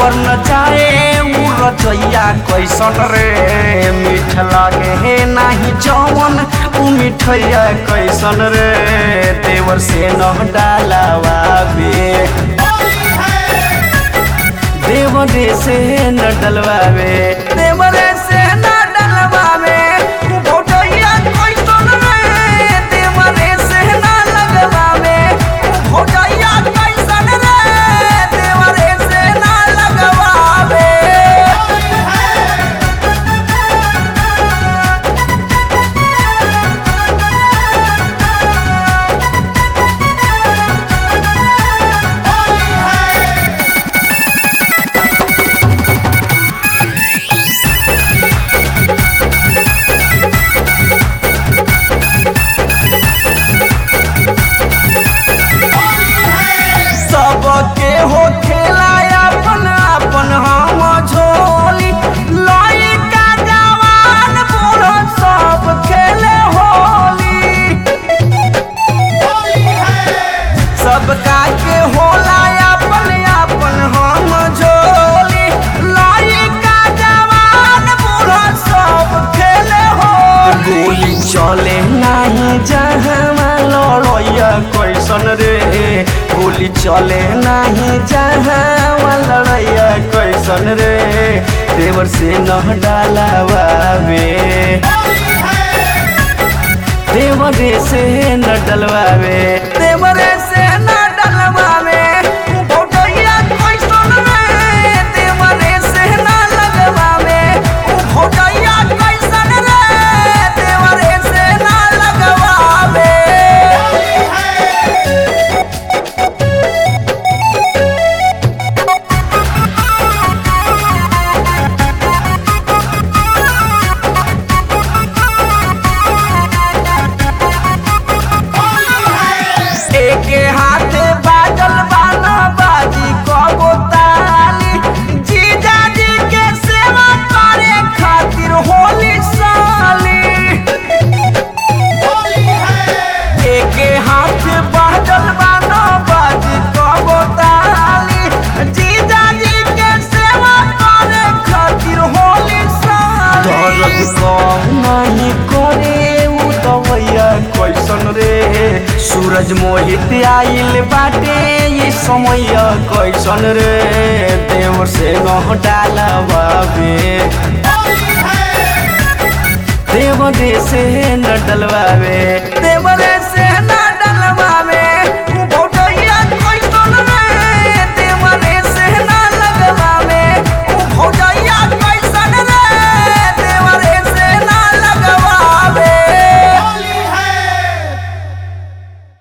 देवर न जाए उ रचैया कैसन रे मीठ लागे हे नाही जवन उ मिठैया कैसन रे देवर से न डालावाबे देवरे से न डलवावे देवरे से न डलवावे भोटैया कैसन रे देवरे से न लगवावे भोटैया कैसन रे देवरे से न लगवावे सबके हो खेला अपन अपन हम झोली लइका जवान बूढ़ सब खेले होली सबका के होला अपन अपन हम झोली लइका जवान बूढ़ सब खेले होली गोली चले नहीं जहाँ लड़ैया कैसन रे गोली चले नहीं जहाँ लड़ैया कैसन रे देवर से न डालावे देवरे से न डलवावे देवरे से न डलवावे भोटैया कैसन रे देवरे से न लगवावे भोटैया कैसन रे देवरे से न लगवावे एके हाथे बाजल बाना बाजी कबो ताली जीजा जी के सेवा करे खातिर होली साली एके हाथे बाजल बाना बाजी कबो ताली जीजा जी के सेवा करे खातिर होली साली दर्द कम नहीं करे उ दवैया कैसन रे सूरज मोहित आइल बाटे ये समय कैसन रे देवर से न डालवावे देवरे से न डलवावे देवरे